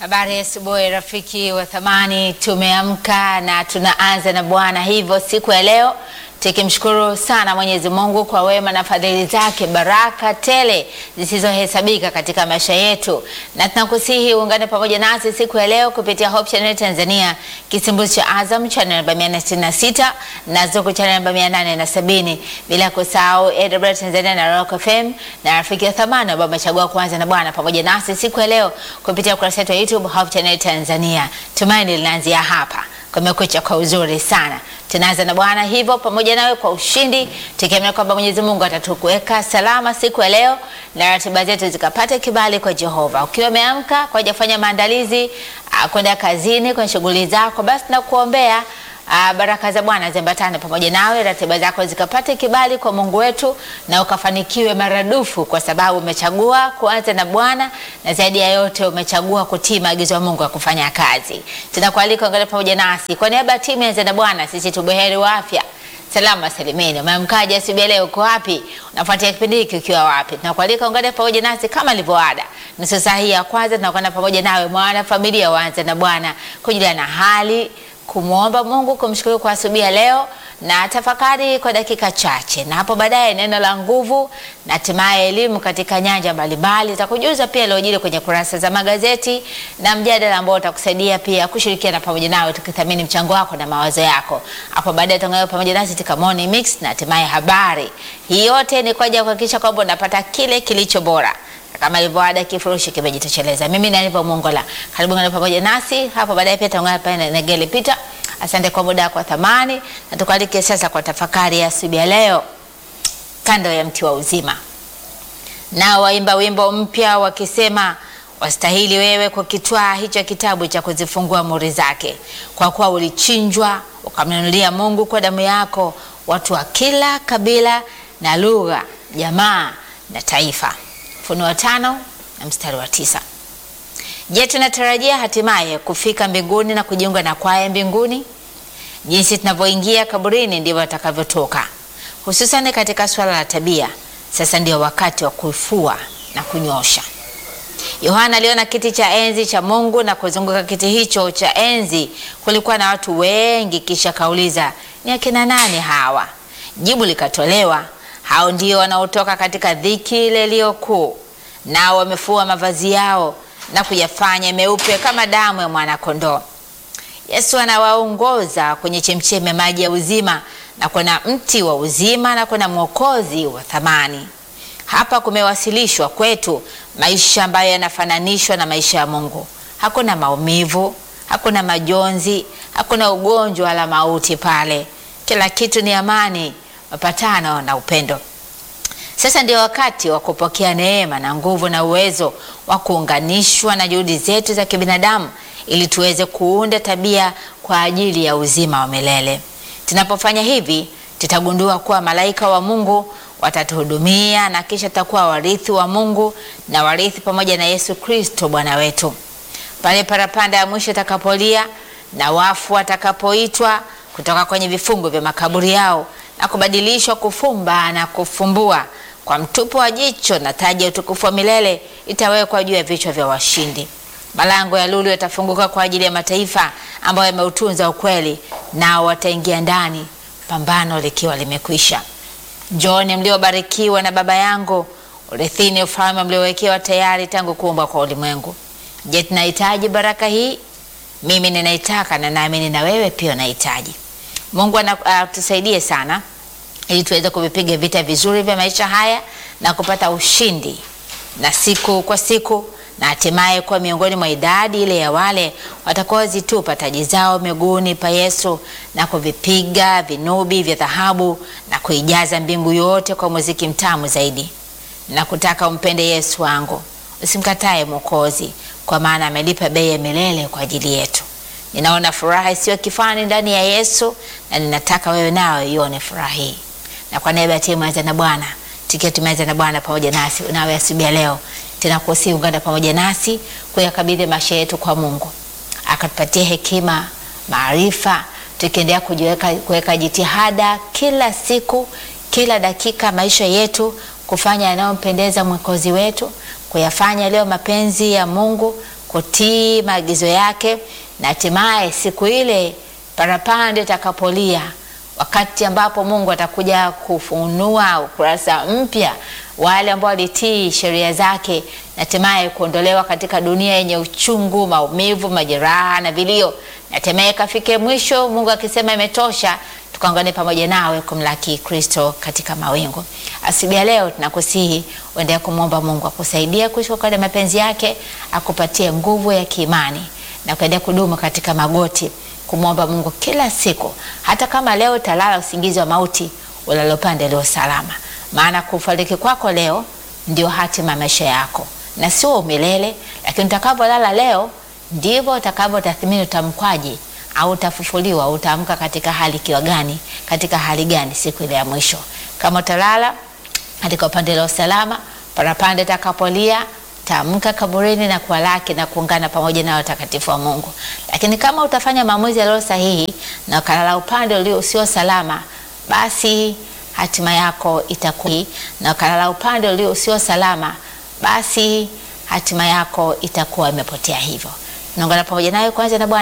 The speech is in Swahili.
Habari ya asubuhi rafiki wa thamani, tumeamka na tunaanza na Bwana. Hivyo siku ya leo tukimshukuru sana Mwenyezi Mungu kwa wema na fadhili zake, baraka tele zisizohesabika katika maisha yetu, na tunakusihi uungane pamoja nasi siku ya leo kupitia Hope Channel Tanzania, kisimbuzi cha Azam channel namba 466 na Zuku channel namba 870, bila kusahau AWR Tanzania na Rock FM na rafiki wa thamani ambao umechagua kuanza na Bwana pamoja nasi siku ya leo kupitia ukurasa wetu wa YouTube Hope Channel Tanzania. Tumaini linaanzia hapa. Kumekucha kwa uzuri sana. Tunaanza na Bwana hivyo pamoja nawe kwa ushindi, tukiamini kwamba Mwenyezi Mungu atatukuweka salama siku ya leo na ratiba zetu zikapata kibali kwa Jehova. Ukiwa umeamka kwa kufanya maandalizi ah, kwenda kazini, kwenye shughuli zako, basi nakuombea Ah, baraka za Bwana ziambatane pamoja nawe, ratiba zako zikapate kibali kwa Mungu wetu na ukafanikiwe maradufu, kwa sababu umechagua kuanza na Bwana na zaidi ya yote umechagua kutii maagizo ya Mungu ya kufanya kazi. Tunakualika ungane pamoja nasi kwa niaba ya timu ya Anza na Bwana, sisi tubuheri wa afya salama salimini. Umeamkaje asubuhi ya leo? Uko wapi? Unafuatia kipindi hiki ukiwa wapi? Tunakualika ungane pamoja nasi kama ilivyoada. Nusu saa hii ya kwanza tunakwenda pamoja nawe mwana familia waanze na Bwana kujulia na hali kumwomba Mungu kumshukuru kwa asubuhi ya leo na tafakari kwa dakika chache, na hapo baadaye neno la nguvu na hatimaye elimu katika nyanja mbalimbali. Takujuza pia yaliyojiri kwenye kurasa za magazeti na mjadala ambao utakusaidia pia kushirikiana pamoja nawe, tukithamini mchango wako na mawazo yako. Hapo baadaye tutaungana pamoja nasi katika morning mix na hatimaye habari. Hii yote ni kwa ajili ya kuhakikisha kwamba unapata kile kilicho bora kama ilivyoada kifurushi kimejitosheleza. Mimi ni Aniva Mongola, karibu ngana pamoja nasi hapo baadaye. Pia taungana pale na Negele Peter. Asante kwa muda wako wa thamani, na tukualike sasa kwa tafakari ya asubuhi ya leo, kando ya mti wa uzima. Nao waimba wimbo mpya wakisema, wastahili wewe kukitwaa hicho kitabu cha kuzifungua muri zake, kwa kuwa ulichinjwa ukamnunulia Mungu kwa damu yako watu wa kila kabila na lugha, jamaa na taifa. Ufunuo tano na mstari wa tisa. Je, tunatarajia hatimaye kufika mbinguni na kujiunga na kwaya mbinguni? Jinsi tunavyoingia kaburini ndivyo atakavyotoka, hususan katika swala la tabia. Sasa ndio wakati wa kufua na kunyosha. Yohana aliona kiti cha enzi cha Mungu na kuzunguka kiti hicho cha enzi kulikuwa na watu wengi, kisha kauliza, ni akina nani hawa? Jibu likatolewa, hao ndio wanaotoka katika dhiki ile iliyo kuu, nao wamefua mavazi yao na kuyafanya meupe kama damu ya mwanakondoo. Yesu anawaongoza kwenye chemchemi ya maji ya uzima na kuna mti wa uzima na kuna mwokozi wa thamani. Hapa kumewasilishwa kwetu maisha ambayo yanafananishwa na maisha ya Mungu. Hakuna maumivu, hakuna majonzi, hakuna ugonjwa wala mauti pale. Kila kitu ni amani, mapatano na upendo. Sasa ndio wakati wa kupokea neema na nguvu na uwezo wa kuunganishwa na juhudi zetu za kibinadamu ili tuweze kuunda tabia kwa ajili ya uzima wa milele. Tunapofanya hivi, tutagundua kuwa malaika wa Mungu watatuhudumia na kisha tutakuwa warithi wa Mungu na warithi pamoja na Yesu Kristo Bwana wetu. Pale parapanda ya mwisho itakapolia na wafu watakapoitwa kutoka kwenye vifungu vya makaburi yao na kubadilishwa kufumba na kufumbua kwa mtupo wa jicho na taji ya utukufu wa milele itawekwa juu ya vichwa vya washindi. Malango ya lulu yatafunguka kwa ajili ya mataifa ambayo yameutunza ukweli, nao wataingia ndani, pambano likiwa limekwisha. Njooni mliobarikiwa na Baba yangu, urithini ufalme mliowekewa tayari tangu kuumbwa kwa ulimwengu. Je, tunahitaji baraka hii? Mimi ninaitaka na naamini na wewe pia unahitaji. Mungu atusaidie uh, sana ili tuweze kuvipiga vita vizuri vya maisha haya na kupata ushindi na siku kwa siku na hatimaye kuwa miongoni mwa idadi ile ya wale watakaozitupa taji zao miguuni pa Yesu na kuvipiga vinubi vya dhahabu na kuijaza mbingu yote kwa muziki mtamu zaidi. Na kutaka umpende Yesu wangu, usimkatae Mwokozi, kwa maana amelipa bei ya milele kwa ajili yetu. Ninaona furaha isiyo kifani ndani ya Yesu na ninataka wewe nawe ione furaha hii. Na kwa niaba ya timu Anza na Bwana, tukiwa tumeanza na Bwana pamoja nasi, unawe asubuhi ya leo tunakusihi ungana pamoja nasi kuyakabidhi maisha yetu kwa Mungu, akatupatie hekima, maarifa, tukiendelea kujiweka kuweka jitihada kila siku, kila dakika maisha yetu kufanya yanayompendeza mwokozi wetu, kuyafanya leo mapenzi ya Mungu kutii maagizo yake, na hatimaye siku ile parapanda itakapolia, wakati ambapo Mungu atakuja kufunua ukurasa mpya, wale ambao walitii sheria zake, na hatimaye kuondolewa katika dunia yenye uchungu, maumivu, majeraha na vilio, na hatimaye kafike mwisho, Mungu akisema imetosha, tukaungane pamoja nawe kumlaki Kristo katika mawingu. Asubuhi ya leo tunakusihi uendelee kumwomba Mungu akusaidie kuishi kwa mapenzi yake, akupatie nguvu ya kiimani na kuendelea kudumu katika magoti kumwomba Mungu kila siku, hata kama leo utalala usingizi wa mauti, ulale upande leo salama, maana kufariki kwako leo ndio hatima maisha yako na sio milele. Lakini utakavyolala leo ndivyo utakavyotathmini utamkwaje au utafufuliwa, utaamka katika hali kiwa gani, katika hali gani siku ile ya mwisho. Kama utalala katika upande la usalama, parapanda itakapolia taamka kaburini na kuwalaki na kuungana pamoja na watakatifu wa Mungu. Lakini kama utafanya maamuzi yaliyo sahihi na ukalala upande ulio usio salama, basi hatima yako itakuwa na ukalala upande ulio usio salama, basi hatima yako itakuwa imepotea. Hivyo tunaungana pamoja nayo kwanza na Bwana